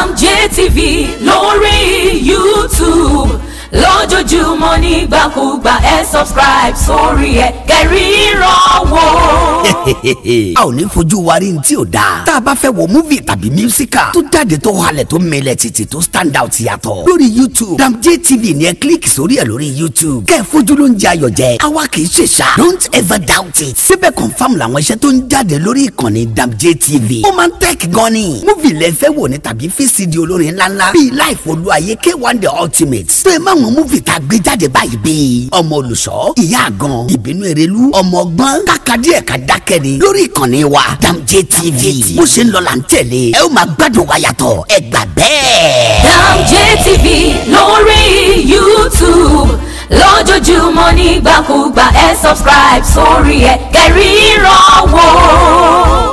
JTV lórí YouTube lójoojúmọ́ nígbàkúgbà ẹ subscribe sórí ẹ kẹrìíràn wò. a ò ní fojú wa rí ní tí ò dáa tá a bá fẹ́ wo múvì tàbí mísíkà tó jáde tó halẹ̀ tó mẹlẹ̀ títì tó stand out yàtọ̀ lórí youtube damje tv ni ẹ kílíkì sórí ẹ lórí youtube kẹ́ ẹ fojú ló ń jẹ ayọ̀ jẹ àwa kì í ṣe ṣá don't ever doubt it síbẹ̀ confam làwọn iṣẹ́ tó ń jáde lórí ìkànnì damje tv ó máa ń tẹ́ẹ̀kì gan ni múvì lẹ fẹ́ wò ní tàbí fcd olórin ńláńlá bíi life olúwaye k1 the ultimate tó ẹ máa wọn múvì tá a gbé jáde báyìí bíi ọmọ olùṣọ́ ìyá àgàn ìbínú erelu ọmọ ọgbọ́n kàkàdí ẹ̀ka dákẹ́ ni lórí ìkànnì wa damje tv bó ṣe ń lọ là ń tẹ̀lé ẹ ó máa gbádùn wa yàtọ̀ ẹ gbà bẹ́ẹ̀. Dam JTV lórí YouTube lójoojúmọ́ nígbàkúgbà ẹ subscribe sórí ẹ kẹrìíràn wò.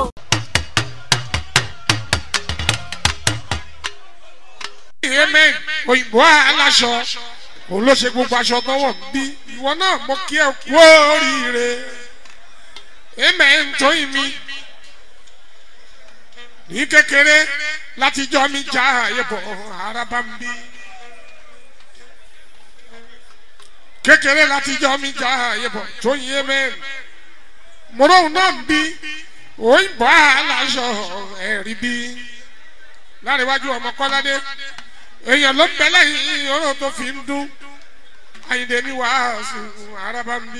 amen òyìnbó aláṣọ òun ló ṣe gbogbo aṣọ tọwọ bí ìwọ náà mo kí ẹ kú oríire amen tóyìn mi ní kékeré láti jọ mi já àyẹ̀bọ̀ araba ń bí kékeré láti jọ mi já àyẹ̀bọ̀ tóyìn amen mọ̀rọ̀ náà ń bí òyìnbó aláṣọ ẹ̀rí bí láríwájú ọmọ kọ́ládé èèyàn ló ń bẹ lẹ́yìn ọ̀rọ̀ tó fi ń dún àyìndé ní wàásù araba ń bí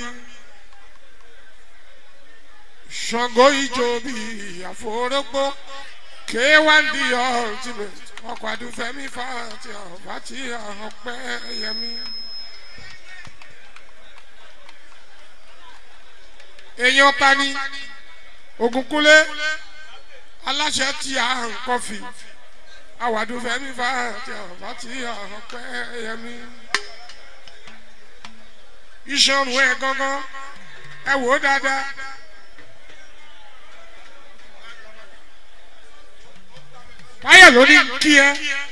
ṣàngó ìjọ bíi àforógbó k1 the ultimate ọkọ̀ àdúfẹ́mi fàtí ọ̀fàtí ọ̀pẹ́ yẹmi. èèyàn tani ògúnkúlé aláṣẹ tí a ń kọfì àwàdù fẹmi fàtí ọfàtí ọpẹ yẹmi iṣan ọrùn ẹ gángan ẹ wò ó dáadáa báyọ̀ ló ní kí ẹ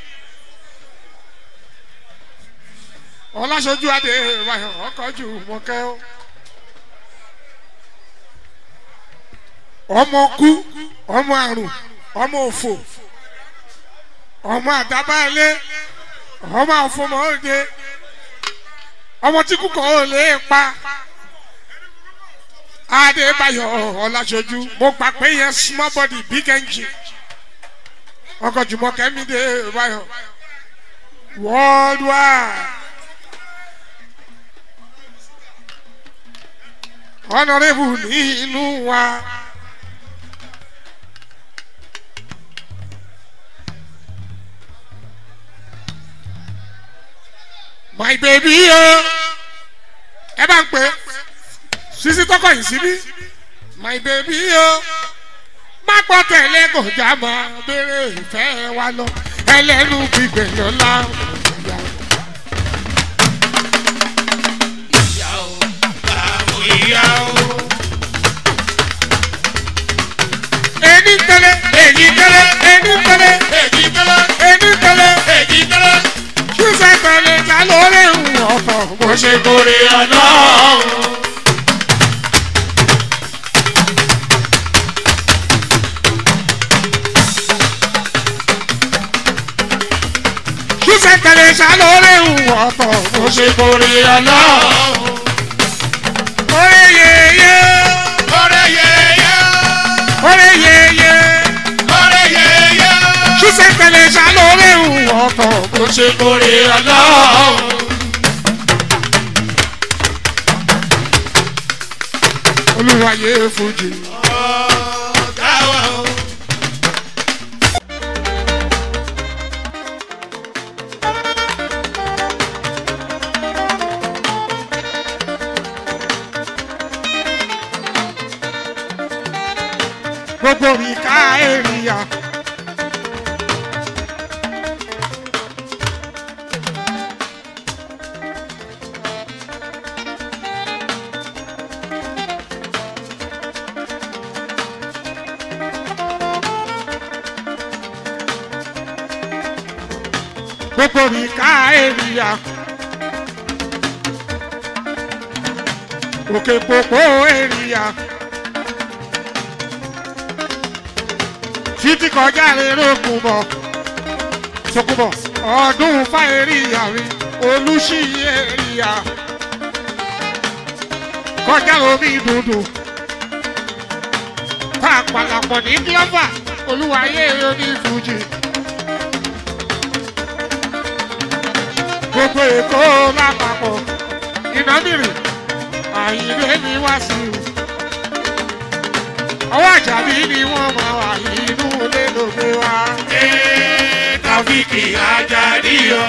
ọlásọjú adé báyọ̀ ọkọ̀ jù mọ́kẹ́ ó ọmọ kú ọmọ àrùn ọmọ òfò ọmọ àdábàálé ọmọ àfọmọ òde ọmọ tí kúkọ ò lè pa adébáyọ ọlásọjú mo gbà pé yẹn small body big engine ọkọ jùmọkẹ mi dé báyọ worldwide honourable ní inú wa. my baby o ẹ bá ń pè sisi tọkọ yìí síbí my baby o má gbọ́ tẹ̀lé kò já mọ́ béèrè ìfẹ́ wa lọ ẹlẹ́nu gbígbẹ̀ lọ́la. Eni tẹlẹ, èyí tẹlẹ, eni tẹlẹ, èyí tẹlẹ, eni tẹlẹ, èyí tẹlẹ ṣíṣe tẹ̀lé ta lórí ọ̀tọ̀ bó ṣe gorí ọlọ́run. ṣíṣe tẹ̀lé ta lórí ọ̀tọ̀ bó ṣe gorí ọlọ́run. Orí yeye. Orí yeye. Orí yeye. Orí yeye. Ṣíṣe tẹ̀lé ta lórí ọ̀tọ̀ bó ṣe gorí ọlọ́run. olùwàyè fújì. gbogbo mi ká èrìyà. gbogbo mi ká èrìyà. òkè pòpò èrìyà. títí kọjá lè rókun bọ̀. Tókùbọ̀ ọdún fáyẹ̀ríyà mi olùṣiyẹ̀ríyà kọjá omi dùdù pàpàlàpọ̀ ní gílọ́fà olúwayé oní fújì. gbogbo èkó lápapọ̀ ìnámìrì àyìnlé ni wá sí i. ọwọ́ àjàbí ni wọ́n máa wà inú ilé ló gbé wá. Ee, Tàfíkì Àjàdí o.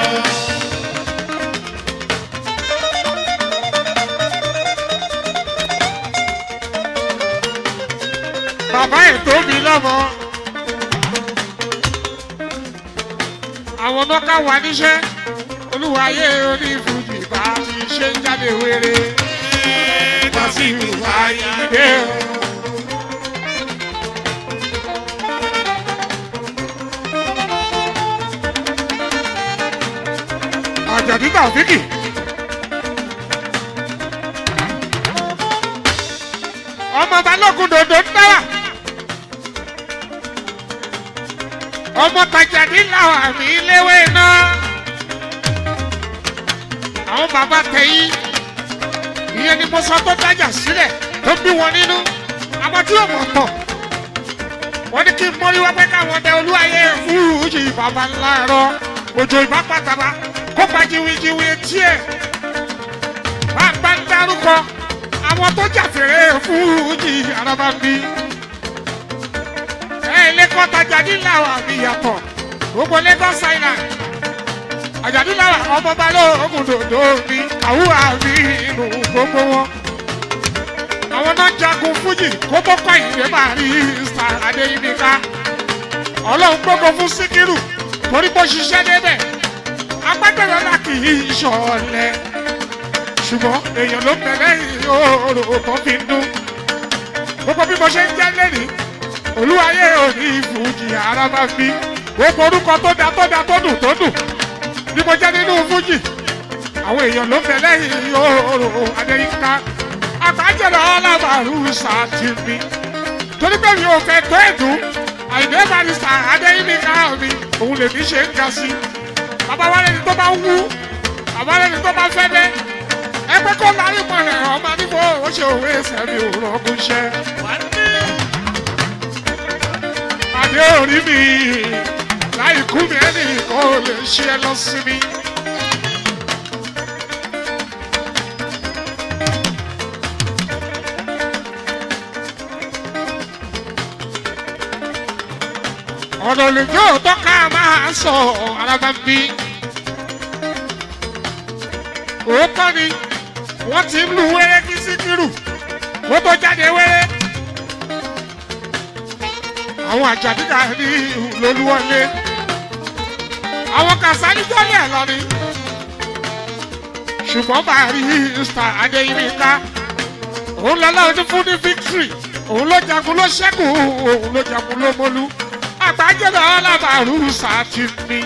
bàbá ẹ̀ tó mi lọ́mọ. àwọn nọ́ká wà níṣẹ́ olúwayé oní fújì bá ti ṣe ń jáde wéré. Ee, Tàfíkì Àyìndé o. àjàdí tàfíkì. ọmọ balógun dòdò ń dára. ọmọ tajàdí làwọn àmì léwé náà. àwọn bàbá tẹ̀yìn ìyẹn ni mo sọ tó dájà sílẹ̀ tó bí wọn nínú àwọn tí yóò mọ̀ tọ̀. wọ́n ní kí n mórí wá pé káwọn ọdẹ olúwayé fúrúùjì bàbá ńlá rọ òjò ìbá pàtàkì kópa jiwijiwi etí ẹ̀ bá bá ń dárúkọ àwọn tó jàfèrè fújì araba ń bí. ẹ lẹ́kọ́ tajà níláwà mi yàtọ̀ gbogbo lagos island àjàdínláwà ọmọ balógun dòdò mi àwùrà mi inú gbogbo wọn. àwọn náà jagun fújì kó tó kọ́ ìdè máa rí star adéyínká ọlọ́run gbogbo fún síkírù torí bó ṣiṣẹ́ débẹ̀ agbẹ́gbẹ̀rẹ̀ la kì í ṣọ̀lẹ̀ ṣùgbọ́n èèyàn ló bẹ̀rẹ̀ ìhòòrò tó fi ń dún gbogbo bí mo ṣe ń jẹ́ lẹ́nìí olúwayé òní fújì ara máa fi gbogbo orúkọ tó da tó da tó dùn tó dùn bí mo jẹ́ nínú fújì àwọn èèyàn ló bẹ̀rẹ̀ ìhòòrò adéyínká àbájẹ́rẹ̀ ọlọ́màrú sàtìmí torí pé mi ò fẹ́ tó ẹ̀dùn àìdè barista adéyínká mi òun lèmi ṣe ń ga sí i bàbá wa lẹni tó bá wú bàbá lẹni tó bá fẹ́ dẹ́ ẹgbẹ́ kó lárí mọ̀ rẹ̀ ọmọ níbo ó ṣe òwe ẹsẹ̀ mi ò rọ́gùn ṣẹ́. Adé orí mi láì kú mi ẹnì kan ò lè ṣe ẹ lọ sí mi. ọ̀nà olùjọ́ òótọ́ ká máa sọ araba ń bí. òótọ́ ni wọ́n ti ń lu wẹ́rẹ́ kí síkírù kó tó jáde wẹ́rẹ́. àwọn àjàdíkà ní lolúwọlé àwọn kàṣálí jọ́lẹ̀ lọ ni. ṣùgbọ́n bàárí star adéyínká òun lọ́lá ọdún fún ní victory òun ló jagun ló ṣẹ́kù òun ló jagun ló mọ́lú àgbájọba ọlábàárù sátìmí.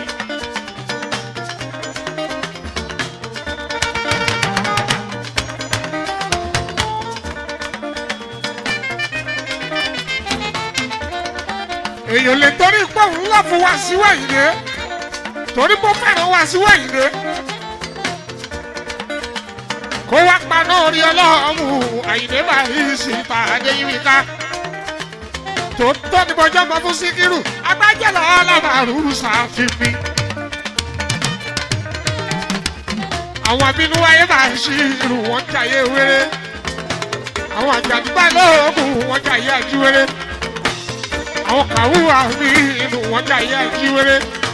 èèyàn lè torí pé òun lọ fún wa sí wẹ̀yìnlé torí pé ó fẹ́ràn wa sí wẹ̀yìnlé kó wá paná orí ọlọ́run àyìnlé bá yí sí ìpàdé yìí ká tó tó ní bọjọ́ mọ fún síkírù agbájẹ́lọ ọlọ́màrú ṣàfihàn. àwọn abínú wáyé máa ń ṣí irú wọn jàyé wéré àwọn àjàdúgbà lóògùn wọn jàyé àjíwéré àwọn kàwúwà ní inú wọn jàyé àjíwéré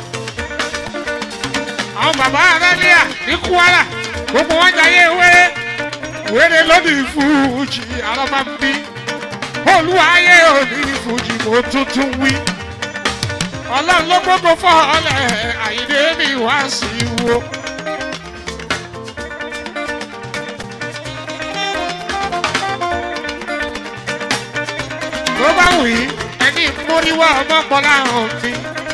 àwọn bàbá aráníà ní kwara gbogbo wọn jàyé wéré wéré lónìí fújì alábàmbí olúwayé òní fújì mo tuntun wí ọlọ́run ló gbogbo fọ́ọ̀lẹ̀ àyíndé mi wá sí i wo. tó bá wù í ẹni móríwá ọmọkùnrin àrùn mi.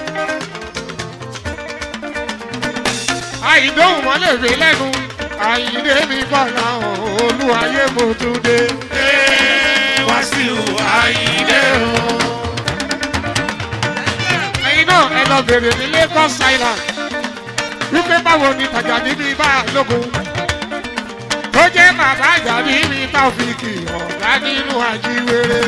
àìdóhùn wọn lè rí lẹ́nu àyíndé mi bọ̀ náà olúwayé mo tún dé. Ee, Wàsíù Àyìndé o. ẹ̀yin náà ẹ lọ béèrè ní lagos island wípé báwo ni tàjà níbi bá lógun tó jẹ́ bàbá àjà níbi táfíìkì ọ̀gá nínú àjíwèrè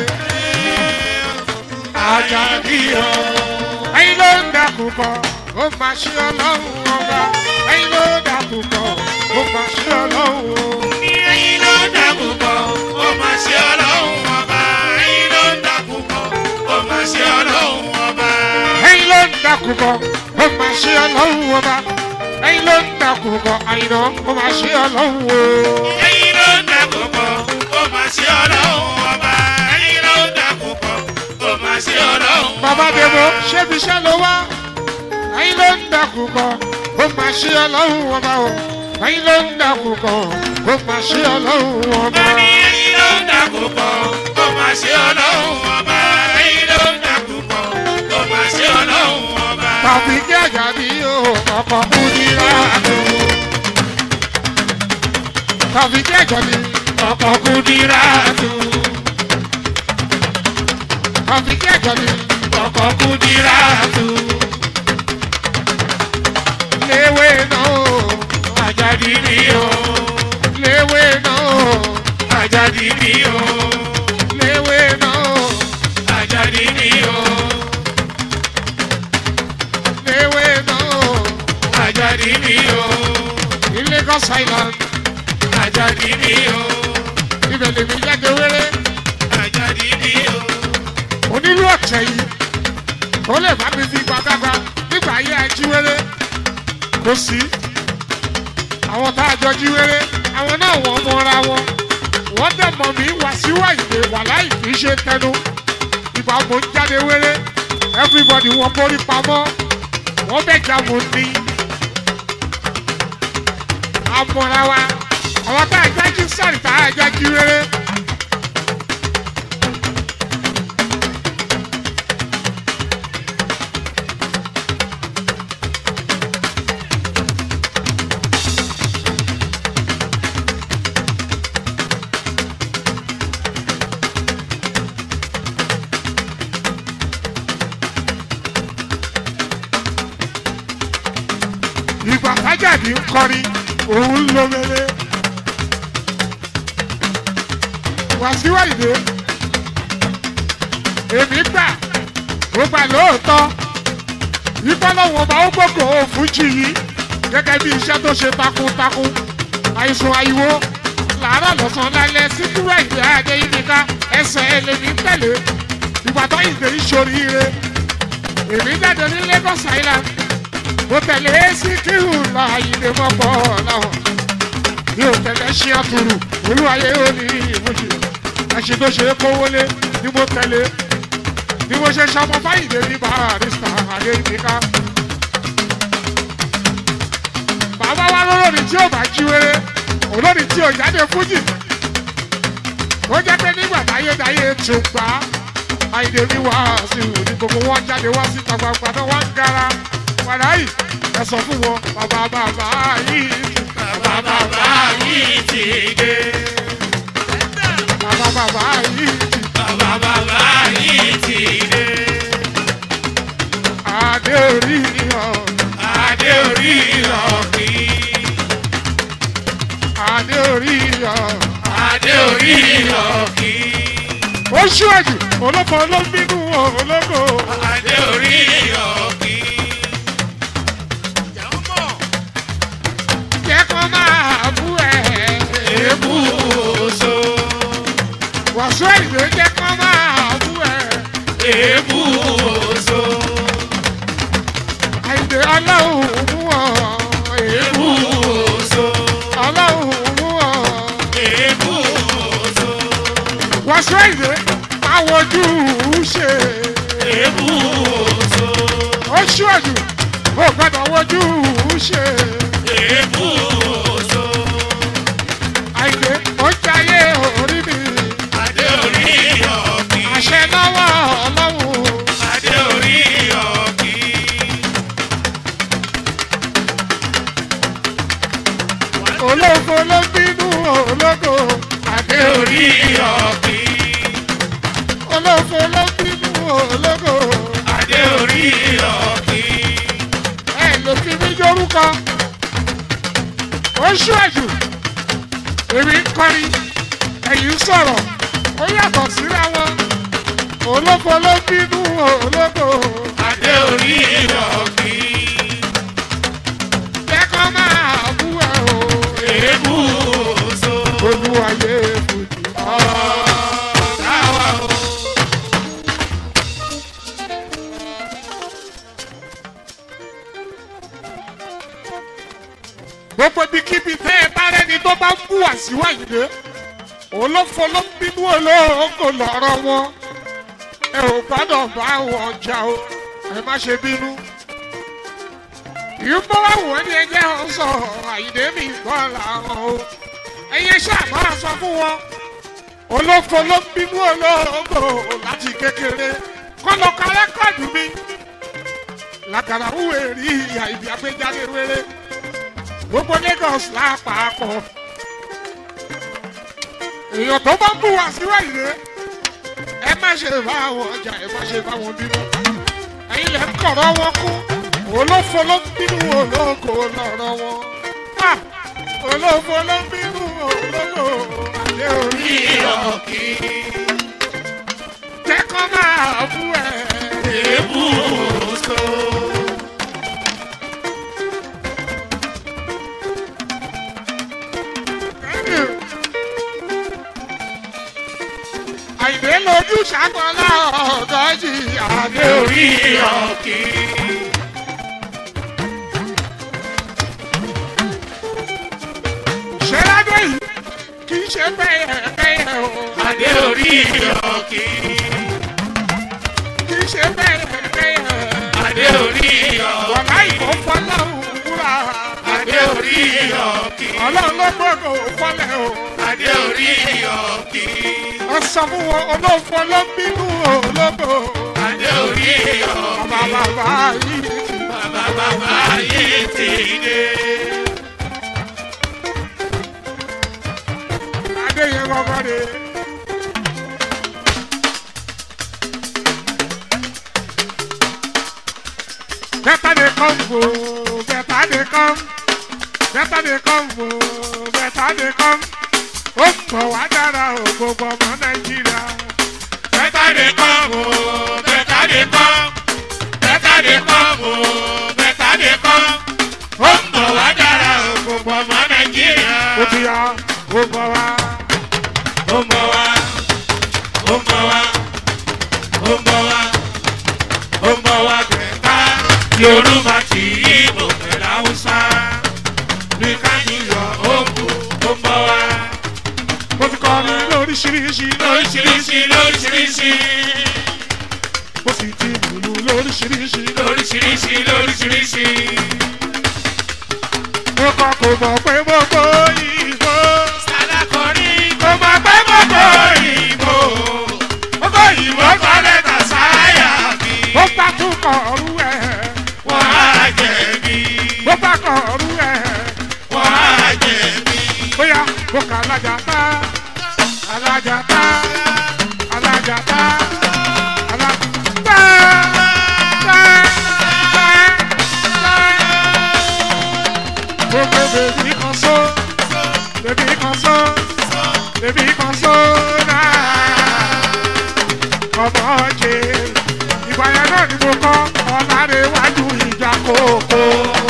Àjàdí o. ẹyin ló ń dàkú kọ ó máa ṣe ọlọ́run ọba ẹyin ló ń dàkú kọ ó máa ṣe ọlọ́run o. Ẹyin ló ń dàkú bọ̀, ó máa ṣe ọlọ́run ọba. Ẹyin ló ń dàkú bọ̀, ó máa ṣe ọlọ́run ọba. ẹyin ló ń dàkú kọ ó máa ṣe ọlọ́run ọba ẹyin ló ń dàkú kọ àyìnà ó máa ṣe ọlọ́run o. Ẹyin ló ń dàkú bọ̀, ó máa ṣe ọlọ́run ọba. Ẹyin ló ń dàkú bọ̀, ó máa ṣe ọlọ́run ọba. bàbá dèbò ṣébi iṣẹ́ ló wá ẹyin ló ń dàkú kọ ó máa ṣe ọlọ́run ọba o ẹyin ló ń dàkú kọ ó máa ṣe ọlọ́run ọba. Bani ẹyin ló ń dàkú bọ̀, ó máa ṣe ọlọ́run ọba. Ẹyin ló ń dàkú bọ̀, ó máa ṣe ọlọ́run ọba. tàbí kí àjàdí o ọkọ̀ kú ní láàánú. tàbí kí àjàdí ọkọ̀ kú ní láàánú. tàbí kí àjàdí ọkọ̀ kú ní láàánú. léwé náà o Àjàdí ni o, léwé náà o Àjàdí ni o, léwé náà o Àjàdí ni o, léwé náà o Àjàdí ni o, ní lagos island Àjàdí ni o, ibẹ̀ lèmi jáde wéré. Àjàdí ni o. onílù ọ̀tẹ̀ yìí ó lè bá mi fi gbàgbàgbà nígbà ayé ajíwèrè kò sí àwọn tá a jọ jíwèrè àwọn náà wọ́n mọ́ra wọn wọ́n dẹ̀ mọ̀ mí wá síwá ìgbé wà láì kì í ṣe tẹnu ìgbà mo ń jáde wéré everybody wọ́n borí pamọ́ wọ́n bẹ̀ já mo ní àmọ́ra wa àwọn tá a jájú sáré tá a jájú wéré. ìgbà tájàdì ń kọrin òun ń lo mele wàsíwá ìdè èmi gbà ó gbà lóòótọ́ ìfọlọ́wọ́ ọba ó gbógo fújì yìí gẹ́gẹ́ bí iṣẹ́ tó ṣe takuntakun àìsàn àìwò làárọ̀ lọ́sàn-án lálẹ́ síkúrò ìdè àdé yìnyínká ẹsẹ̀ ẹlẹ́ni tẹ̀lé ìgbà tó ìdè ìṣoríire èmi jáde ní lagos island mo tẹ̀lé síkírù lọ àyìnbó mọ́pọ̀ láwọn mi ò tẹ̀lé ṣí àtúrù olúwayé ó ní ìmúṣe ẹṣin tó ṣe é kówólé ni mo tẹ̀lé ni mo ṣe ṣọmọ fáyìndé ní barista adéyíká bàbá wa lólórí tí ò bá jí wéré olórí tí ò jáde fújì ó jẹ́ pé nígbà táyédáyé tún gbà á àyìnbó ní wàásù ní gbogbo wọn jáde wá síta gbangba náà wá ń gara padà yìí ẹ sọ fún wọn bàbá bàbá yìí Bàbá bàbá yìí ti dé. bàbá bàbá yìí Bàbá bàbá yìí ti dé. adé orí ọ Adé orí ọ̀kì. adé orí ọ Adé orí ọ̀kì. ó ṣíwájú olóko olóbínú olóko Adé orí ọ̀kì. jẹ́ kó máa bú ẹ Èébú oṣó. wàásù ìdè jẹ́ kó máa bú ẹ Èébú oṣó. àìdè ọlọ́run mú ọ Èébú oṣó. ọlọ́run mú ọ Èébú oṣó. wàásù ìdè máa wojú ṣe. Èébú oṣó. ó ṣíwájú ó gbọ́dọ̀ wojú ṣe Èébú oṣó. àìdè ó jayé orí mi Adé orí ọ̀kì. àṣẹ lọ́wọ́ ọlọ́run Adé orí ọ̀kì. ológo ló bínú ológo àdé Adé orí ọ̀kì. ológo ló bínú ológo Adé orí ọ̀kì. kọ́ ó ṣíwájú èmi ń kọrin ẹ̀yìn ń sọ̀rọ̀ ó yàtọ̀ síra wọn olóko ló bínú olóko adé orí ìrọ̀kì lẹ́kọ̀ọ́ máa bú ẹ o èébú so olúwayé fòjì. táwa o. gbogbo ibikíbi tẹ́ ẹ bá rẹ́ni tó bá ń bú àṣìwá ìdè olófo ló ń bínú olóògùn lọ́rọ̀ wọn ẹ ò gbọ́dọ̀ bá wọn jà o ẹ má ṣe bínú. ìyúbọ̀ wà wọ́n ní ẹjẹ́ wọn sọ àyìndé mi gbọ́ làwọn o ẹ̀yẹ ṣàmọ́ àṣọ fún wọn olófo ló ń bínú olóògùn láti kékeré kọ́ lọ ka rẹ́kọ̀dù mi làkàrà wúwo èrì ìyá ìbí agbéjáde wéré gbogbo lagos lápapọ̀ èèyàn tó bá ń bù wá síwájú rẹ ẹ má ṣe bá àwọn ọjà ẹ má ṣe bá wọn bínú ẹyin lẹ ń kọ̀rọ̀ wọn kú olófo ló ń bínú olóko lọ́rọ̀ wọn Ah! olófo ló ń bínú olóko àdé orí ìrọ̀kì jẹ́kọ́ máa bú ẹ. èébú so. àìdè lójú ṣàgbọ́nlá ọ̀dọ́ yìí àdé adé orí ìrọ̀kì ṣe ládé yìí kì í ṣe bẹ́ẹ̀ bẹ́ẹ̀ o adé orí ìrọ̀kì kì í ṣe bẹ́ẹ̀ bẹ́ẹ̀ adé orí ìrọ̀kì wọ̀lá ìbò fọlọ́run wúrà adé orí ìrọ̀kì ọlọ́run ló gbọ́dọ̀ fọlẹ̀ o adé orí ìrọ̀kì ó sọ fún wọn olófo ló ń bínú ológo adé orí ìrọ̀kì bàbá bàbá yìí ti bàbá bàbá yìí ti dé. adé yẹn kọ́kọ́ de. Better they come, oh, better they come. Better they come, oh, better they come. Ó pọ̀ wá dára o, gbogbo ọmọ Nàìjíríà. Better dey come o, better dey come. Better dey come o, better dey come. Ó ń bọ̀ wá dára o, gbogbo ọmọ Nàìjíríà. Ó ti yá, ó bọ̀ wá. Ó ń bọ̀ wá, ó ń bọ̀ wá, ó ń bọ̀ wá, ó ń bọ̀ wá bẹ̀ẹ̀ká. Yorùbá ti Ìgbò pẹ̀lú Haúsá. Bí kájú yọ òkú, ó ń bọ̀ wá. Mo ti kọrin lóríṣiríṣi Lóríṣiríṣi lóríṣiríṣi. Mo sì ti lùlù lóríṣiríṣi Lóríṣiríṣi lóríṣiríṣi. Mo kọ́ kò mọ̀ pé gbogbo ìbò. Sàdákọ̀rí kò mọ̀ pé gbogbo ìbò. Gbogbo ìbò kọ́ lẹ́tà sáyà mi. Ó bá tún kọ̀ ọ̀rú ẹ̀. Wọ́n á jẹ̀bi. Ó bá kọ̀ ọ̀rú ẹ̀. Wọ́n á jẹ̀bi. bóyá mo kà alájà tá alájà tá alájà tá alájà tá tá tá tá. gbogbo bèbí kan só bèbí kan só bèbí kan só náà ọmọ jẹ ìgbà yẹn náà ni mo kọ́ ọ̀làdéwájú ìjà kòkó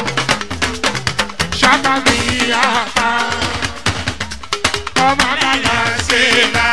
ṣàkàmì àpá ọmọ àgbàlá Ṣé la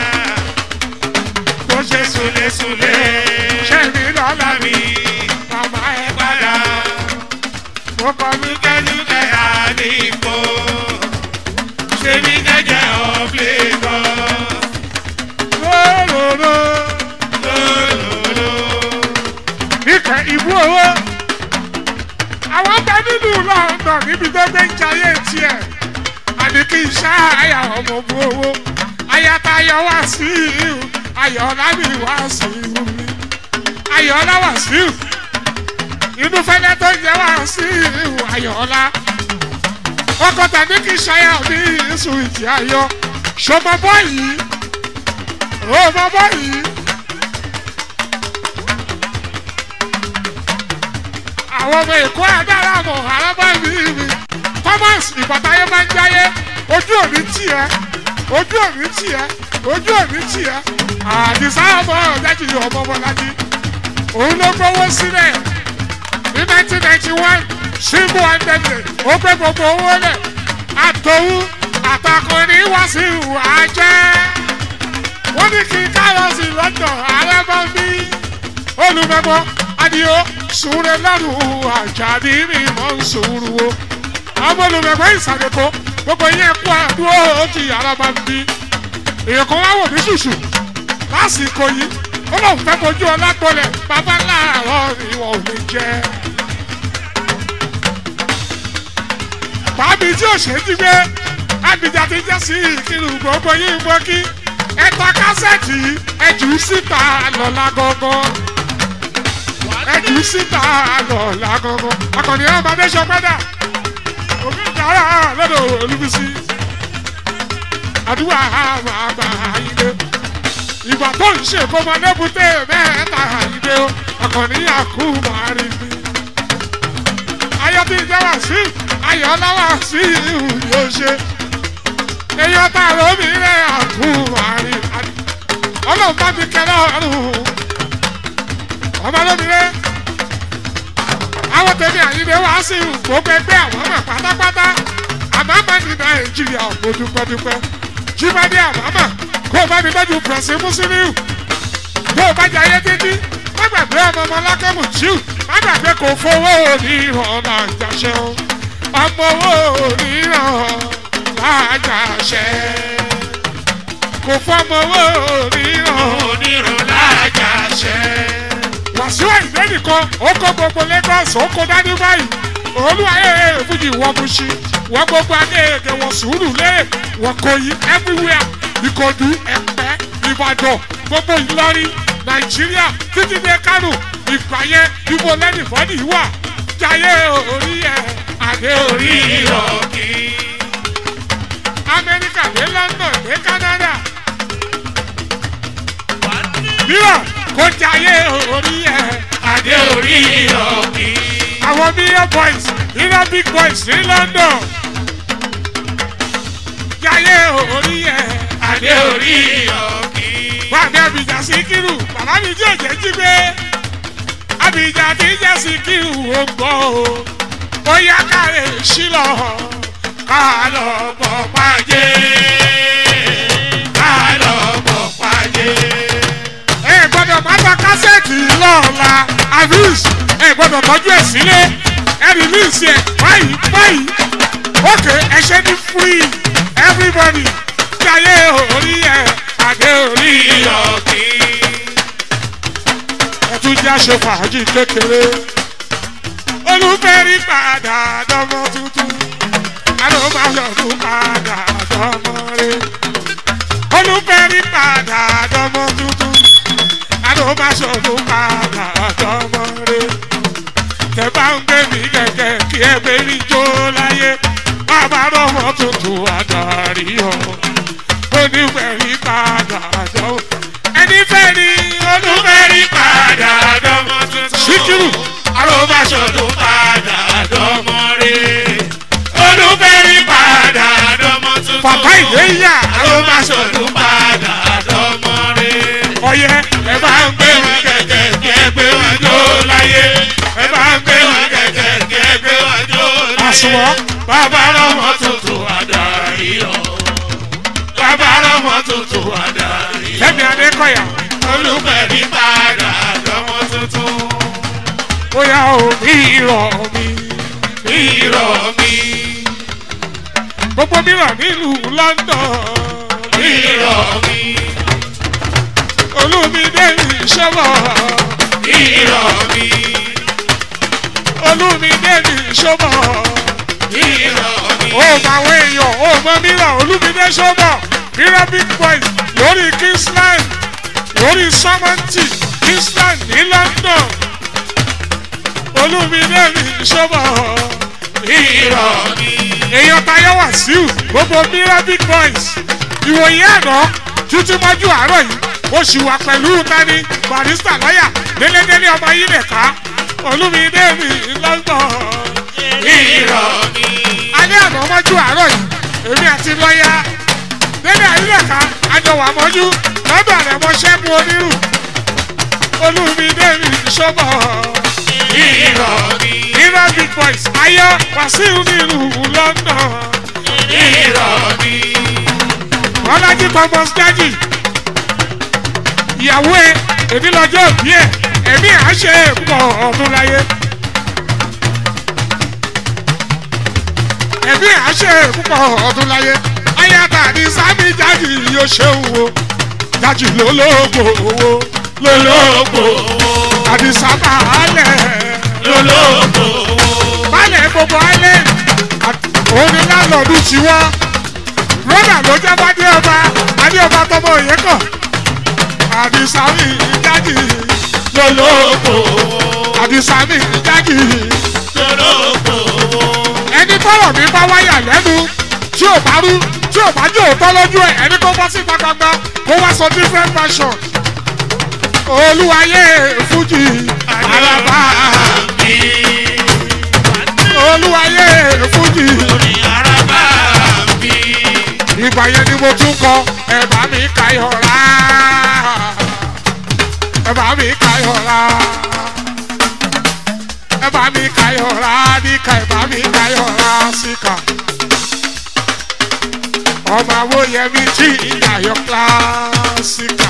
tó ṣe súlẹ̀súlẹ̀ ṣe mí lọ́la mi mi màmá ẹ padà? mo kọ́ mi Lúkẹ́lúkẹ́ àdìpọ̀. Ṣé mi jẹ́jẹ́ of Lagos? lóróró Lólòlò. ìkẹ́ ìbú owó àwọn bẹ nínú london níbi tó gbé ń jayé tiẹ̀ àní kí n ṣá àyà ọmọ bu owó ayatayọ wá sí ìhù ayọ̀ọ́lá mi wá sí ìhù mi ayọ̀ọ́lá wá sí ìhù inú fẹ́lẹ́ tó jẹ́ wá sí ìhù ayọ̀ọ́lá ọkọ̀ tàbí kí n ṣayà mi ìsùn ìtì ayọ̀ ṣọmọ bọ́ọ̀yì ọmọ bọ́ọ̀yì. àwọn ọmọ èkó adára mọ̀ arábá mi mi thomas ìbátáyé máa ń jáyé ojú òní tiẹ̀ ojú òní tiẹ̀ ojú òní tiẹ̀ àdìsá ọmọ ọ̀dájì ọmọ ọmọlájí òun ló gbowó sílẹ̀ ní nineteen ninety one símbò àndẹ̀dẹ̀ ó gbé gbogbo owó lẹ̀ àtòwú àtàkùnrin wá sí ìwà jẹ́ wọ́n ní kí kárọ̀sì lọ́dọ̀ ààrẹ bá bí olùmẹ̀gbọ́ adìyó sùúrù lọ́rùn àjàdí mi mọ̀ ń sùúrù o ọmọ olùmẹ̀gbọ́ ìsàlẹ̀kọ́ gbogbo yẹn kú àdúró òkè ààrẹ bá bí èèyàn kan wá wò ní ṣùṣù lásìkò yìí ó lóun fẹ́ fojú ọlágbọ́lẹ̀ bàbá láàárọ̀ ìwọ̀n ò ní jẹ́. bàbí tí ò ṣe é jí gbé àbíjà ti jẹ́ sí ìkírù gbogbo yìí mọ́ kí ẹ̀ta kásẹ̀tì ẹ̀jù síta lọ́la gangan ẹ̀jù síta lọ́la gangan akọni ọmọdé sọpẹ́dà òbí ìjàrá lọ́dọ̀ olúbísí àdúrà máa gbà ilé ìgbà tó ń ṣe kó máa lébùté mẹ́ta ilé o akọni àkú máa rí mi ayọ̀ tí ìjọba sí ayọ̀ ọlọ́wà sí ìhù yóò ṣe èèyàn tá a ló mi rẹ̀ àkú àrí ọlọ́run bá mi kẹ́lẹ́ ọ̀run ọmọ lómi rẹ̀ àwọn tèmi àyíndé wá sí gbogbo ẹgbẹ́ àwọn ọmọ pátápátá àmàmà ní nàìjíríà mo dúpẹ́dúpẹ́ jíbádé àmàmà kó o bá mi tọ́jú pẹ̀sì mùsùlùmí kó o bá jẹ ayé títí má gbàgbé ọmọ ọmọ lákàmù jíù má gbàgbé kò fowó oníran làjàṣẹ o ọmọ owó oníran lájàṣẹ kò fọmọ owó oníran onírun lájàṣẹ. wàsíù àìdé nìkan ó kó gbogbo lagos ó kó dání báyìí olúwayé fújì wọ́n mú sí wọ́n gbogbo akéèké wọ́n sùúrù lé wọ́n kò yí everywhere ìkọ̀dú ẹ̀pẹ́ ìbàdàn gbogbo ìlọrin nàìjíríà títí dé kánò ìpàyẹ ibo lẹ́nìfọ́nì wà jayé orí ẹ̀ àdé orí orí ọ̀ ọ̀kì. amẹ́ríkà dé london dé canada mìíràn kó jayé orí ẹ̀ adé orí ọ̀kì. àwọn million boys iná big boys ní london jayé orí ẹ̀ adé orí ọ̀kì. wàmí abidjan síkírù bàbá mi jẹ́ òjẹ́ jí gbé abidjan ti jẹ́ síkírù ó gbọ́ o ó yá káre sílọ̀ ká lọ bọ̀ pàjẹ́ ká lọ bọ̀ pàdé. ẹ gbọ́dọ̀ má ta kásẹ̀tì lọ́ọ̀la avis ẹ gbọ́dọ̀ tọ́jú ẹ̀ sílé ẹ rìlíìsì ẹ̀ báyìí báyìí ókè ẹ ṣe ní free everybody jayé orí ẹ̀ àdé orí orí ẹ̀ ọ̀kì. ẹ tún jẹ́ àṣẹ fàájì kékeré olùfẹ́rí padà dọ́mọ tuntun alóbáyọ̀dún padà dọ́mọ rẹ̀ olùfẹ́rí padà dọ́mọ tuntun alóbáyọ̀dún padà dọ́mọ rẹ̀ tẹ bá ń gbé mi kẹ̀kẹ́ kí ẹ gbé mi jó láyé bàbá dọ́mọ tuntun adarí ọ̀ olùfẹ́rí padà dọ́mọ ẹni fẹ́ ni olùfẹ́rí padà padà dọ́mọ tuntun. Síkírù. Arọ́báṣọ̀dún padà dọ́mọ rẹ̀. Olúfẹ́rí padà dọ́mọ tuntun. bàbá ìwé yà Arọ́báṣọ̀dún padà dọ́mọ rẹ̀. ọyẹ ẹ bá ń gbé wọn kẹ̀kẹ́ kí ẹ gbé wọn jó láyé. ẹ bá ń gbé wọn kẹ̀kẹ́ kí ẹ gbé wọn jó láyé. àsùnwọ̀n Bàbá rọmọ tuntun adarí ọ̀. Bàbá rọmọ tuntun adarí ọ̀. lẹ́mi adékọ̀yà Olúfẹ́rí padà dọ́mọ tuntun. bóyá omi ìrọ̀ mi Irọ́ mi, gbogbo mìíràn nílùú london irọ́ mi, olùmídé ìṣọ́bọ̀ irọ́ mi, olùmídé ìṣọ́bọ̀ irọ́ mi, ó mọ àwọn èèyàn ó mọ mìíràn olùmídé ìṣọ́bọ̀ mìíràn big boys lórí kingsland lórí samanti kingsland ní london olùmídé ìṣọ́bọ̀ irọ́ mi, èèyàn tayọ wàsíù gbogbo mìíràn big boys ìwòye àná títí mọ́jú àárọ̀ yìí ó sì wà pẹ̀lú tani barista lọ́yà délédélé ọmọ yìí lè ká olúmídé mi london irọ́ ni. alẹ́ àná mọ́jú àárọ̀ yìí èmi àti lọ́ọ̀yà délé àyílẹ̀ká àjọwà mọ́jú lọ́dọ̀ rẹ̀ mọ́ ṣẹ́gun onírù olúmídé mi ṣọ́bọ̀ irọ́ ni. irọ́ big boys ayọ̀ wàsíù nílùú london irọ́ ni. ọlájí thomas jájì ìyàwó ẹ èmi lọ́jọ́ òbí ẹ ẹ̀mí à ń ṣe pọ̀ ọdún láyé ẹ̀mí à ń ṣe púpọ̀ ọdún láyé ayáta ní sábì jájì yóò ṣeun o jájì lólógbò owó lólógbò àdìsá bàálẹ̀ lólógbò bàálẹ̀ gbogbo alẹ́ òun ni lálọ́ọ̀dún tiwọ́ rọ́dà ló jẹ́ bá dé ọba adé ọba tọmọ òye kàn àdìsámì jágì lólógbò àdìsámì jágì lólógbò ẹni tọrọ mi bá wáyà lẹ́nu tí ò bá rú tí ò bá jẹ́ òótọ́ lójú ẹ̀ ẹni kó bọ́ síta gbangba kó wá sọ different version olúwayé fújì àràbà mi. olúwayé fújì Orí araba mi. ìgbà yẹn ni mo tún kọ ẹ̀bà mi kayọ̀rá ẹ̀bà mi kayọ̀rá ẹ̀bà mi kayọ̀rá níka ẹ̀bà mi kayọ̀rá síkà ọmọ awóyẹmí tí ìyàyọ̀ kílásíkà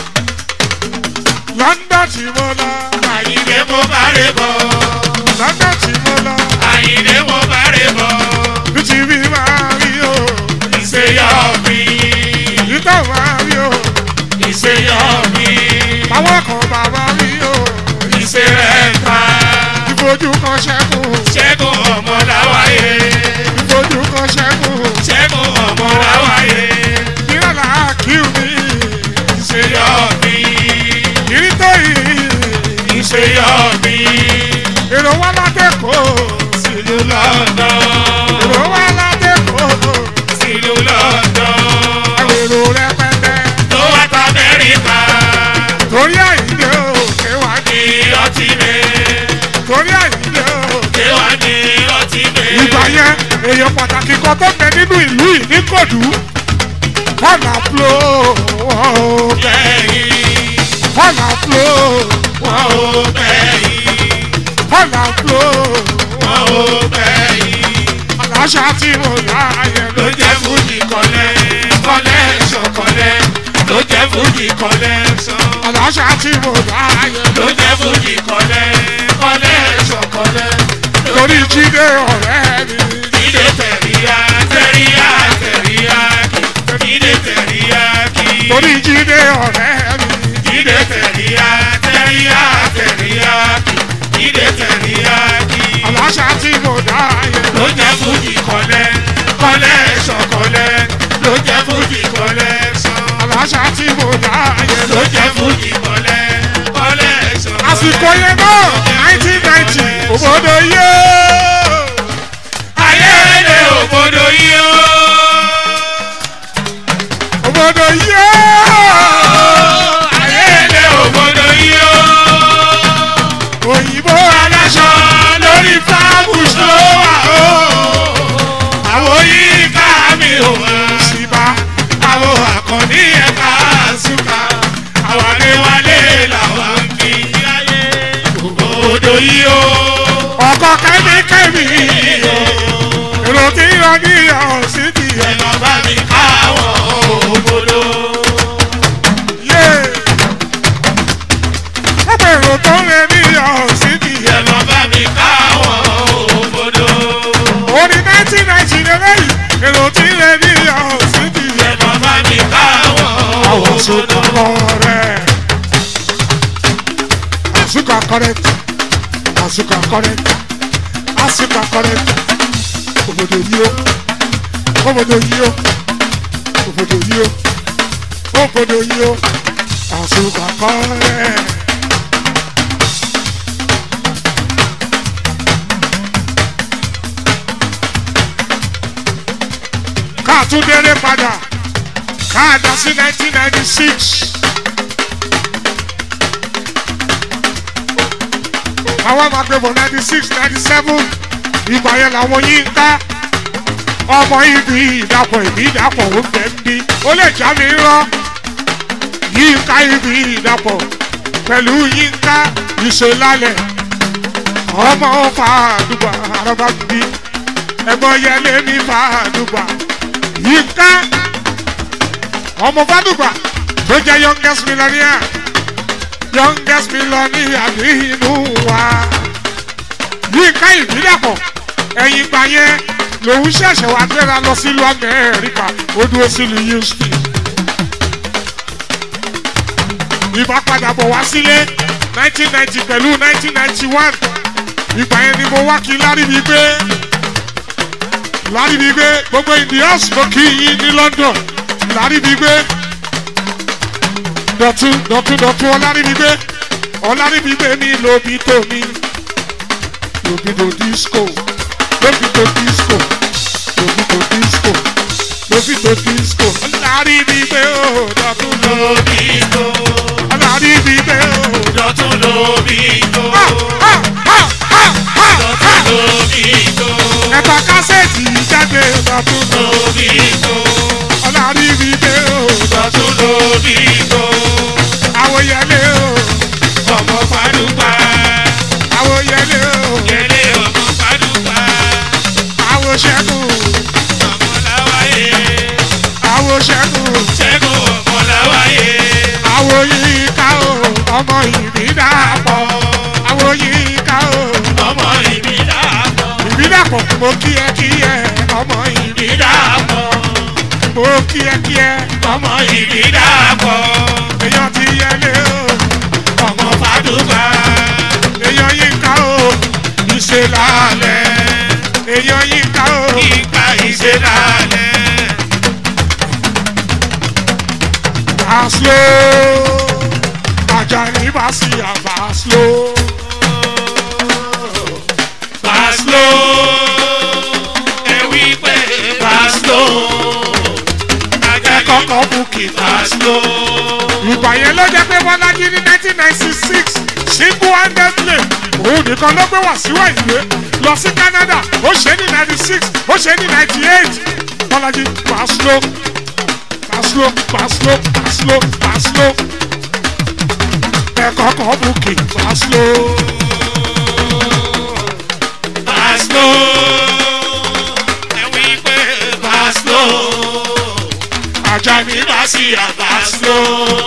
london tí mo lọ Àyìnlé mo bá rè bọ̀. london tí mo lọ Àyìnlé mo bá rè bọ̀. bí ti bí máa rí o Ìṣèyọ̀ mi. ìtọ́ máa rí o Ìṣèyọ̀ mi. àwọn kan bàbá rí o. Ìṣèrẹ̀ ta. ìfojú kan ṣẹ́kù Ṣẹ́gun ọmọ láwáyé. ìfojú kan ṣẹ́kù Ṣẹ́gun ọmọ láwáyé. ìrọ̀lá kíw mi Ìṣèyọ̀ mi. ìrítọ́ yìí Ìṣèyọ̀ mi. èrò wá látẹ̀kọ́ Sílùú London. èrò wá látẹ̀kọ́ Sílùú London. èrò rẹpẹtẹ Tó wá ta Amẹ́ríkà. torí àyíké òkè wá ní Ní ọtí mi. torí àyíké òkè. Ṣé wàá ní ọtí mi? ìgbà yẹn èèyàn pàtàkì kan tó bẹ nínú ìlú yìí ní kòdú kọ́nà fúlò wọ́n ò bẹ̀ Bẹ́yìn. kọ́nà fúlò Wọ́n ò bẹ́yìn. kọ́nà fúlò Wọ́n ò bẹ́yìn. aláṣà tí mo láàyè ló ló jẹ́ fújì kọ́lẹ́ kọ́lẹ́ṣọ̀ kọ́lẹ́ ló jẹ́ fújì kọ́lẹ́ṣọ̀ aláṣà tí mo láàyè ló jẹ́ fújì kọ́lẹ́ kọ́lẹ́ṣọ̀ kọ́lẹ́ lórí jíde ọ̀rẹ́ mi ìdè tẹ̀ríyá tẹ̀ríyá tẹ̀ríyá ìdè tẹ̀ríyá kí lórí jíde ọ̀rẹ́ mi ìdè tẹ̀ríyá tẹ̀ríyá tẹ̀ríyá ìdè tẹ̀ríyá kí aláṣà tí mo láàyè ló jẹ́ fújì kọ́lẹ́ kọ́lẹ́ṣọ̀ kọ́lẹ́ ló jẹ́ fújì kọ́lẹ́ṣọ̀. aláṣà tí mo láàyè ló jẹ́ fújì kọ́lẹ́ kọ́lẹ́ sọ̀rọ̀. àsìkò yẹn náà nineteen ninety òbòdò yé ayẹyẹ òbòdò yìí ó. òbòdò yé ayẹyẹ òbòdò yìí ó. òyìnbó aláṣọ lórí fáàbù tó wà ó. àwọn yìí ká mi ò mọ̀ síbá àwọn àkànní ẹ̀ka àṣùkà àwọn àdéwálé làwọn ń fi ayé òbòdò yìí ó. ọkọ kẹ́míkẹ́mí èrò tí yọ ní ọ̀sìn ti yẹ ẹ̀nà bá mi káwọn òbòdò. yé ọ̀pọ̀ èrò tó ń lé ní ọ̀sìn ti yẹ ẹ̀nà bá mi káwọn òbòdò. orí nineteen ninety lélẹ́yìn èrò tí ń lé ní ọ̀sìn ti yẹ ẹ̀nà bá mi káwọn àwọn òbòdò. sọ̀tọ̀ kọ́rẹ́ àsùkà correct àsùkà correct àsùkà correct òbòdò yìí ó òbòdò yìí ó òbòdò yìí ó òbòdò yìí ó àsùkà correct. káàtúndéré padà káàdá sí nineteen ninety six. àwọn máa gbé bọ̀ ninety six ninety seven ìgbà yẹn làwọn yín ká ọmọ ibi ìdàpọ̀ ìbí ìdàpọ̀ ó fẹ́ ń bí ó lè já mi rán yín ká ibi ìdàpọ̀ pẹ̀lú yín ká ìṣèlálẹ̀ ọmọ fàdùgbà araba bí ẹ̀gbọ́n yẹlé ní fàdùgbà yín ká ọmọ fàdùgbà tó jẹ́ youngest millionaire youngest millionaire ní inú wa yín ká ìbílẹ̀pọ̀ ẹ̀yìn gbà yẹn lòun ṣẹ̀ṣẹ̀ wá gbéra lọ sílùú amẹ́ríkà ó dúró sílùú houston ìbá padà bọ̀ wá sílé nineteen ninety pẹ̀lú nineteen ninety one ìgbà yẹn ni mo wá kí láríbi gbé láríbi gbé gbogbo indians mo kí yín ní london láríbi gbé dọ̀tún dọ̀tún dọ̀tún ọláríbi gbé ọláríbi gbé ní lóbi tómi lóbi tó disco lóbi tó disco lóbi tó disco lóbi tó disco ọláríbi gbé ó dọ̀tún lóbi tó ọláríbi gbé ó. dọ̀tún lóbi tó Ha, ha, ha, ha, dọ̀tún ha. lóbi tó ẹ̀ka kásẹ̀tì jáde dọ̀tún lóbi tó ọláríbi gbé ó. dọ̀tún lóbi tó àwòyẹlé ó ọmọ fàdúgbà àwòyẹlé ó yẹlé ọmọ fàdúgbà àwòṣẹ́gun ọmọ làwáyé àwòṣẹ́gun ṣẹ́gun ọmọ làwáyé àwòyíká ó ọmọ ìbídàpọ̀ àwòyíká ó ọmọ ìbídàpọ̀ ìbídàpọ̀ mo kí ẹ kí ẹ ọmọ ìbídàpọ̀ ìbídàpọ̀ mo kí ẹ kí ẹ ọmọ ìbídàpọ̀ èèyàn ti yẹlé ó ọmọ fàdúgbà èèyàn yíká ó ìṣèlálẹ̀ èèyàn yíká ó ìka ìṣẹ̀dálẹ̀ Baslo Ajani Basi Baslo Baslo ẹ wí pé Baslo Ẹ kọ́kọ́ bukì Baslo Ìgbà yẹn ló jẹ́ pé Bọ́lájí ní nineteen ninety six single handedly òun nìkan ló gbé wá síwá ìwé lọ sí Canada ó ṣe é ní ninety six ó ṣe é ní ninety eight Bọ́lájí Baslo Baslo Baslo Baslo Baslo Ẹ kọ́kọ́ bukì Baslo. Baslo ẹ wí pé Baslo Ajani Basi Baslo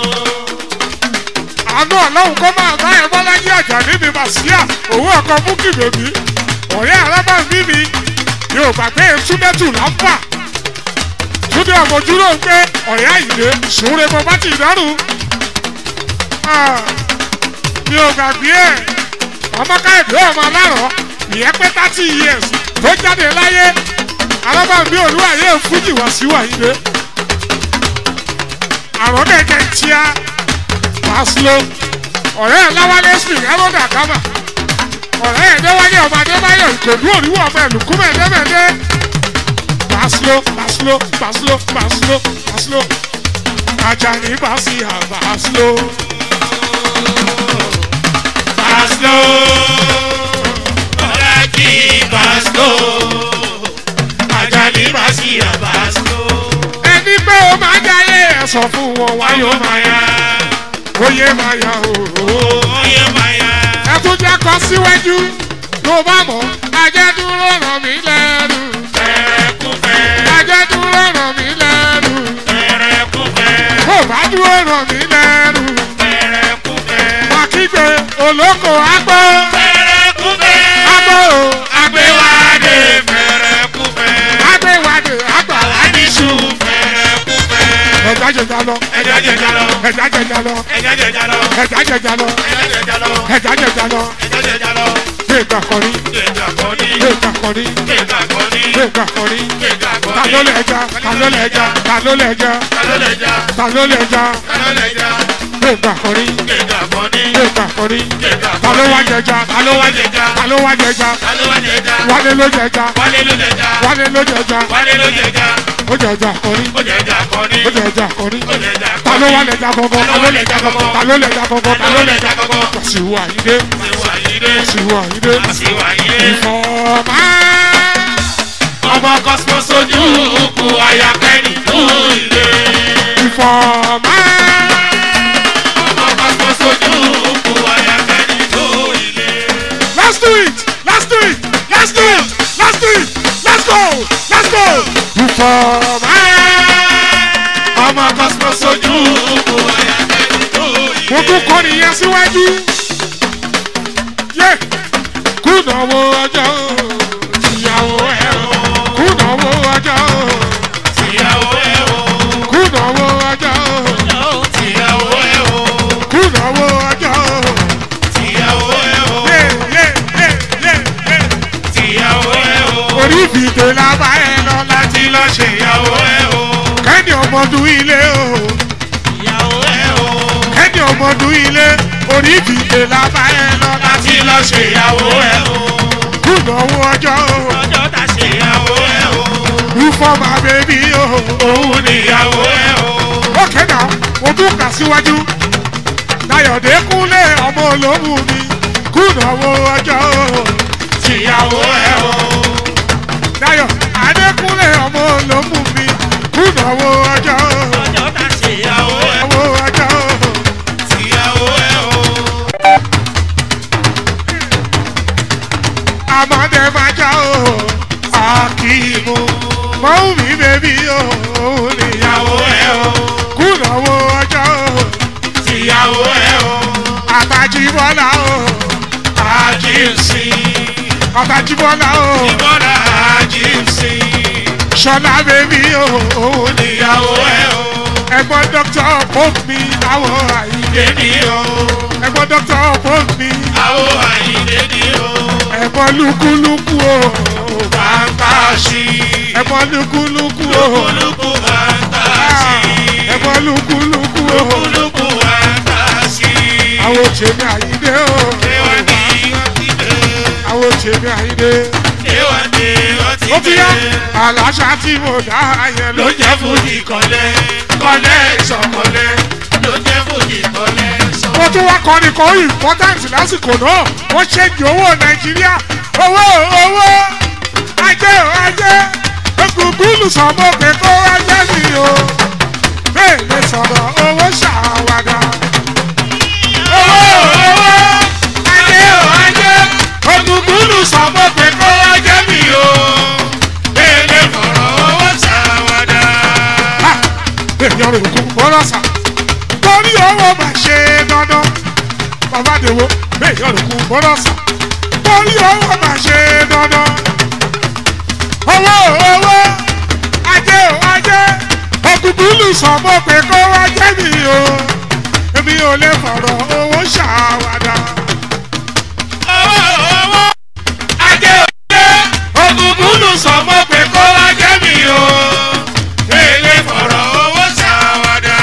àánú ọlọ́run kó máa bá ẹ bọ́lájí àjà níbi màsíà òun ọkọ̀ búkì bèbí ọ̀rẹ́ alábàbí mi yóò gbàgbé túndẹ́tù lápá túndé ọmọdúró ń pé ọ̀rẹ́ àyìnlé sùúrẹ́ mo bá ti dárùn mi ò gbàgbé ẹ̀ ọmọ káyọ̀dé ọmọ alárọ̀ ìyẹn pé thirty years tó jáde láyé alábàbí olúwàyé fújì wá sí wàyílé àrùn kẹ̀kẹ́ tíá pásítọ̀ ọ̀rẹ́ ẹ̀ láwálé smith ẹ̀rọ̀dà kámà ọ̀rẹ́ ẹ̀ déwálé ọmọ adébáyọ̀ ìkòdú òríwọ̀ ọmọ ẹ̀lùkúmẹ̀ ẹ̀dẹ́mẹ̀dẹ́ pásítọ̀ pásítọ̀ pásítọ̀ pásítọ̀ pásítọ̀ ajani basi àbásítọ̀ Baslo Bọ́lájí Baslo Ajani Basi Baslo ẹni pé o máa jáyé ẹ̀ sọ fún wọn wáyé Ayọ̀ Maya oyè máa yà òòrò Oyè Maya ẹ tún jẹ́ kọ́ síwájú tó bá mọ̀ ajẹ́ dúró ràn mí lẹ́rù Fẹ́rẹ́kúfẹ́ ajẹ́ dúró ràn mí lẹ́rù Fẹ́rẹ́kúfẹ́ kó bá dúró ràn mí lẹ́rù. Fẹ́rẹ́kúfẹ́ Akígbe olóko agbó Fẹ́rẹ́kúfẹ́ agbó o Agbéwádé Fẹ́rẹ́kúfẹ́ agbéwádé agbàwá. Adísù Fẹ́rẹ́kúfẹ́ Ẹja jẹja lọ, Ẹja jẹja lọ ẹja jẹja lọ, Ẹja jẹja lọ ẹja jẹja lọ, Ẹja jẹja lọ ẹja jẹja lọ. Ẹja jẹja lọ Gbẹ̀gbà kọrí, Gbẹ̀gà kọ́ni gbẹ̀gbà kọrí, Gbẹ̀gà kọ́ni gbẹ̀gbà kọrí. Gbẹ̀gà kọ́ni Ta ló lè ẹja? Ta ló lè ẹja? Ta ló lè ẹja? Ta ló lè jà? Ta ló lè ẹja? Ta ló lè jà? Gbẹ̀gbà kọrí, Gbẹ̀gà kọ́ni gbẹ̀gbà kọrí. Gbẹ̀gà Ta ló kọ́ni wá jẹja? Ta ló wá jẹja? Ta ló wá jẹja? Ta ló wá jẹja? Wálé ló jẹja. Wálé ló jẹja Wálé ló jẹja. Wálé ló jẹja Ó jẹja kọrí. Ó jẹja kọ́ni Ó jẹja kọrí. Ó jẹja Ta ló kọ́ni wá lẹja gọgọ? Ta ló lẹja gọgọ? Ta ló lẹja gọgọ? Ta ló lẹja gọgọ? Wàsíù Àyìndé. Ìwà Àyìndé. àṣìwọ̀ àyíndé Àṣìwọ̀ Àyìndé. ìfọ̀mà Ọmọ Cosmo sojú kù ayakẹ́ni fún ilé. ìfọ̀mà Ọmọ Cosmo sojú kù ayakẹ́ni fún ilé. let's do it let's do it let's do it let's do it let's go let's go ìfọ̀mà Ọmọ Cosmo sojú kù ayakẹ́ni fún ilé. mo tún kọ́ nìyẹn síwájú yé kùnàwó ọjọ́ ìyàwó ẹ̀ kùnàwó ọjọ́ Tìyàwó ẹ̀ o. kùnàwó ọjọ́ Tìyàwó ẹ̀ o. kùnàwó ọjọ́ Tìyàwó ẹ̀ o. yé yé yé yé yé Tìyàwó ẹ̀ o. orí fìdè lábá ẹ lọ Láti lọ ṣèyàwó ẹ̀ o. kẹ́ni ọmọdún ilé o Ìyàwó ẹ̀ o. kẹ́ni ọmọdún ilé orí fìdè lábá ẹ lọ Láti lọ ṣèyàwó ẹ̀ o. kùnàwó ọjọ́ Ọjọ́ ta ṣèyàwó ẹ̀ o. ìfọ̀mà bèbí o. Òun níyàwó ẹ̀ o. ókè náà mo tún kà síwájú dayọ̀dé kúnlé ọmọ olómù mi kùnàwó ọjọ́ Tìyàwó ẹ̀ o. dayọ̀ adékúnlé ọmọ olómù mi kùnàwó ọjọ́ Ọjọ́ ta ṣèyàwó ẹ̀ o. owó ọjọ́ Tìyàwó ẹ̀ o. àmọ́dé máa já o akíìmù mọ́wù mi bèbí o òun níyàwó Ìyàwó ẹ̀ o. kùnàwó ọjọ́ Tìyàwó ẹ̀ o. àtàjìbọ́lá o Àjíǹsì. àtàjìbọ́lá o Ìbọ̀dà àjíǹsì. ṣọlá bèbí o òun ní Ìyàwó ẹ̀ o. ẹ̀gbọ́n dókítà pope mi àwọ̀ àyíké Dédì o. ẹ̀gbọ́n dókítà pope mi Àwọ̀ àyíndé ni o. ẹ̀gbọ́n lúkúlúkú o Bàbá ṣí. ẹ̀gbọ́n lúkúlúkú o Lúkúlùkù bàbá ṣí. ẹ̀gbọ́n lúkúlúkú o Lúkúlùkù bàbá ṣí. àwọn òṣèlú àyíké o Ewa ni wọ́n ti dé. àwọn òṣèlú àyíké Ewa ni wọ́n ti ó ti yá dé. àlàáṣà tí mo dá yẹn ló ló jẹ́ fújì kọ́lẹ́ kọ́lẹ́ ìṣọ̀kọ́lẹ́ ló jẹ́ fújì kọ́lẹ́ ìṣọ̀kọ́lẹ́. mo tún wá kọrin kan important lásìkò náà wọ́n ṣèjì owó nàìjíríà owó owó ajé o ajé egungun sọmọ pé kó ajé mi o bẹ́ẹ̀ lè sọ̀rọ̀ owó ṣàwádà. owó owó ajé o ajé Ògùngùnù sọ̀bọ̀ pé kó wá jẹ́ mi o. Bẹ́ẹ̀ni fọ̀rọ̀ owó ṣàwádà. ha èèyàn rò kún bọ́lá sà torí owó máa ṣe dandan bàbá dèwọ́ èèyàn rò kún bọ́lá sà torí owó máa ṣe dandan owó owó ajé o ajé ògùnkùnlù sọmọ pé kó wá jẹ́ mi o èmi ò lè fọ̀rọ̀ owó ṣàwádà Owó owó ajé òjé. Ògùngùnù sọ̀bọ̀ pé kó wá jẹ́ mi o. Bẹ́ẹ̀ni fọ̀rọ̀ owó ṣàwádà.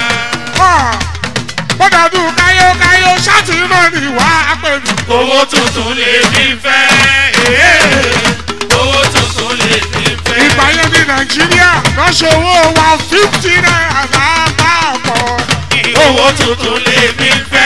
bọ́dàdù káyókáyó ṣáàtì náà ni wàá pè mí. Owó tuntun lè mi fẹ́. Owó tuntun lè mi fẹ́. ìgbà yẹn ní nàìjíríà lọ́sọ̀ owó wa fifty naira lápapọ̀. owó tuntun lè mi fẹ́.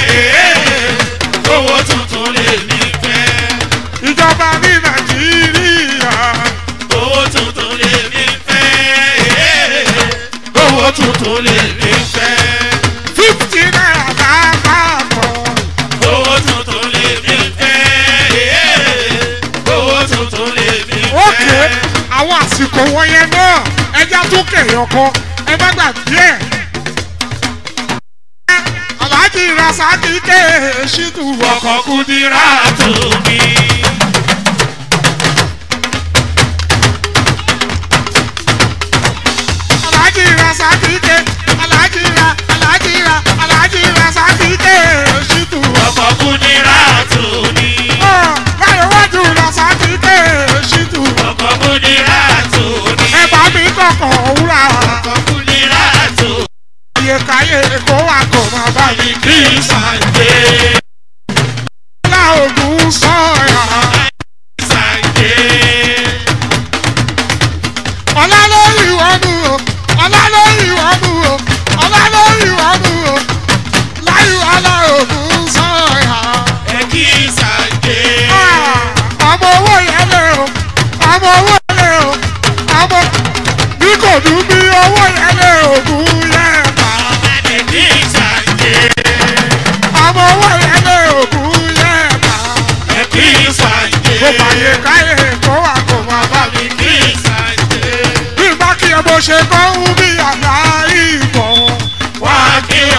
owó tuntun lè mi fẹ́. ìjọba ní nàìjíríà owó tuntun lè mi fẹ́. owó tuntun lè mi fẹ́. fifty naira lápapọ̀. owó tuntun lè mi fẹ́. owó tuntun lè mi ókè fẹ́. àwọn àsìkò wọ̀nyẹn náà ẹja tó kẹyàn kan ẹ má gbàgbé ẹ. aláàjì rasaki ké ṣídù ọkọ̀ kúndínlá tó mi. aláàjì rasaki ké aláàjì ra aláàjì ra aláàjì rasaki ké ṣídù. ọkọ̀ kúndínlá tó mi. báyọ̀ wájú rasaki ké ṣídù. ọkọ̀ kúndínlá tó mi. ẹ bá mi kọ̀kọ̀ wúrà ọkọ̀ kúndínlá tó mi. iye káyé kó wà kó má bá mi. kí n sàgbé. ọlá ògùn sọ bàyè káyè kó wà kó máa bá mi. mi kí ìsàjẹ́. bí bá kí ẹ bó ṣe kọ́ ń bí àlá ìbọn. wá kí